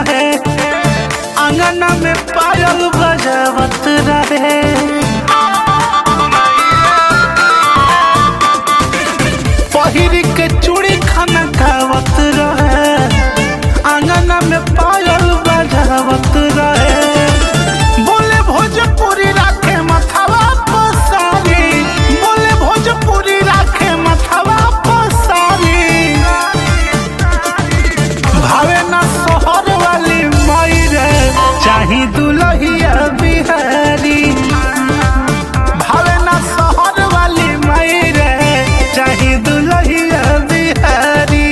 रहे अंगना में पायल बजावत रहे पहिर के चूड़ी खाना खावत रहे अंगना में पायल बजावत रहे बोले भोजपुरी राखे मथवा पसारी बोले भोजपुरी राखे मथवा पसारी भावे ना सोहर वाली माई रे चाही दुलहिया बिहारी भावे ना सोहर वाली माई रे चाही दुलहिया बिहारी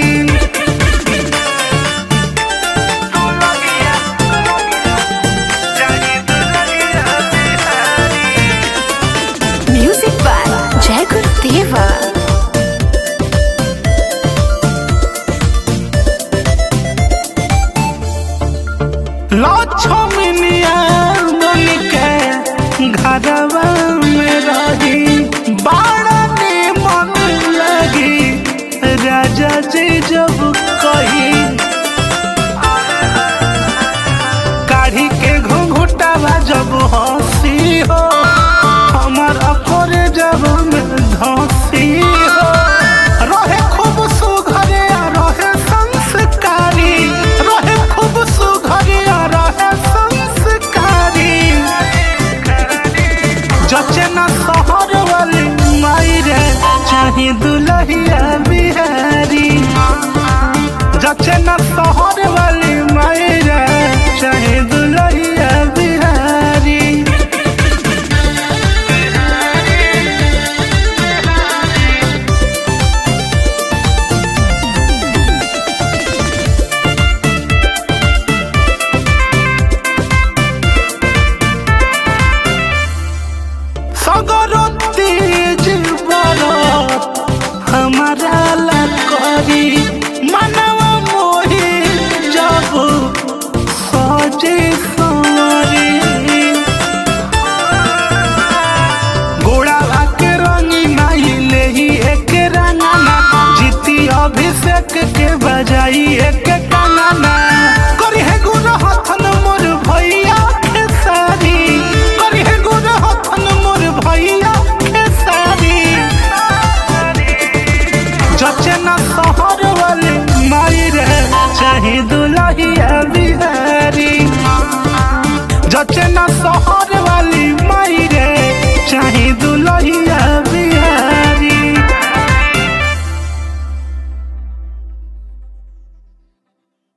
चाही दुलहिया बिहारी म्यूजिक बाय जय गुरुदेवा लक्ष्मनिया बन के घरवा में रही बाड़ा मन लगी राजा जी जब कही काढ़ी के घुंघुटावा जब हंसी हो